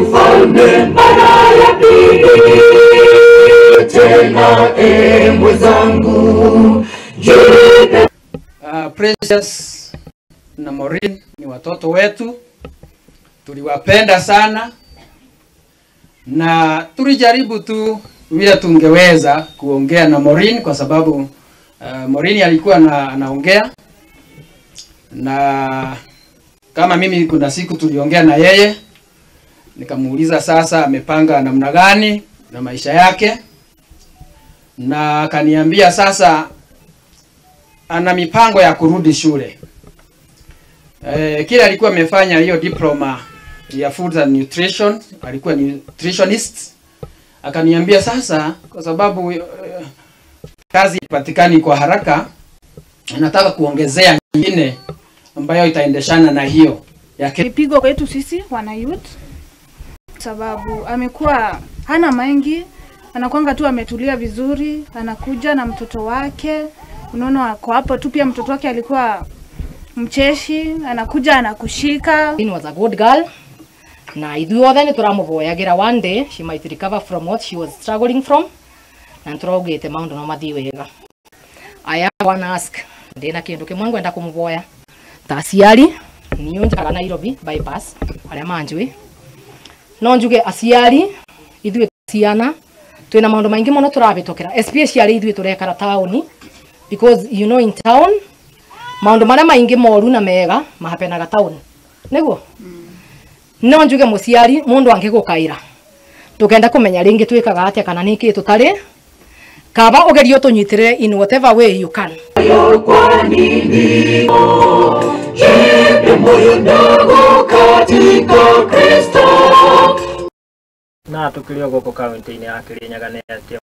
ufalme mara ya pili tena, e mwenzangu, jipe Uh, Precious na Maureen ni watoto wetu, tuliwapenda sana na tulijaribu tu vile tungeweza kuongea na Maureen kwa sababu uh, Maureen alikuwa na, anaongea na kama mimi kuna siku tuliongea na yeye nikamuuliza sasa amepanga namna gani na maisha yake, na akaniambia sasa ana mipango ya kurudi shule. E, kile alikuwa amefanya hiyo diploma ya food and nutrition, alikuwa nutritionist. Akaniambia sasa, kwa sababu e, kazi ipatikani kwa haraka, nataka kuongezea nyingine ambayo itaendeshana na hiyo yake. Kipigo kwetu sisi wana youth, sababu amekuwa hana mengi, anakwanga tu ametulia vizuri, anakuja na mtoto wake, unaona ako hapo tu. Pia mtoto wake alikuwa mcheshi, anakuja anakushika. Jane was a good girl na ithuothe nä tå ramå boyagira one day she might recover from what she was struggling from na nä tå raugä te maå ndå no mathiä wega I have one ask ndä na kä ndå kä mwe ngwenda kå må boya ta aciari niå njaraga Nairobi bypass arä a manjå no njuge aciari ithuä ciana twä na maå ndå maingä må no tå rabä tokera especially ithuä tå rekara taåni because you know in town maå ndå marä a maingä moru na mega mahapenaga taåni nä guo no njuge må ciari må ndå angä gå kaä tå kenda kå menya rä ngä twä kaga atä kana nä kä tå tarä kaba å gerio tå nyitä rä re in whatever way you can moyo kwa nini? Jipe moyo ndogo katika Kristo. na tukĩrĩ o gũkũ kaunti-inĩ ya Kĩrĩnyaga nĩ atĩ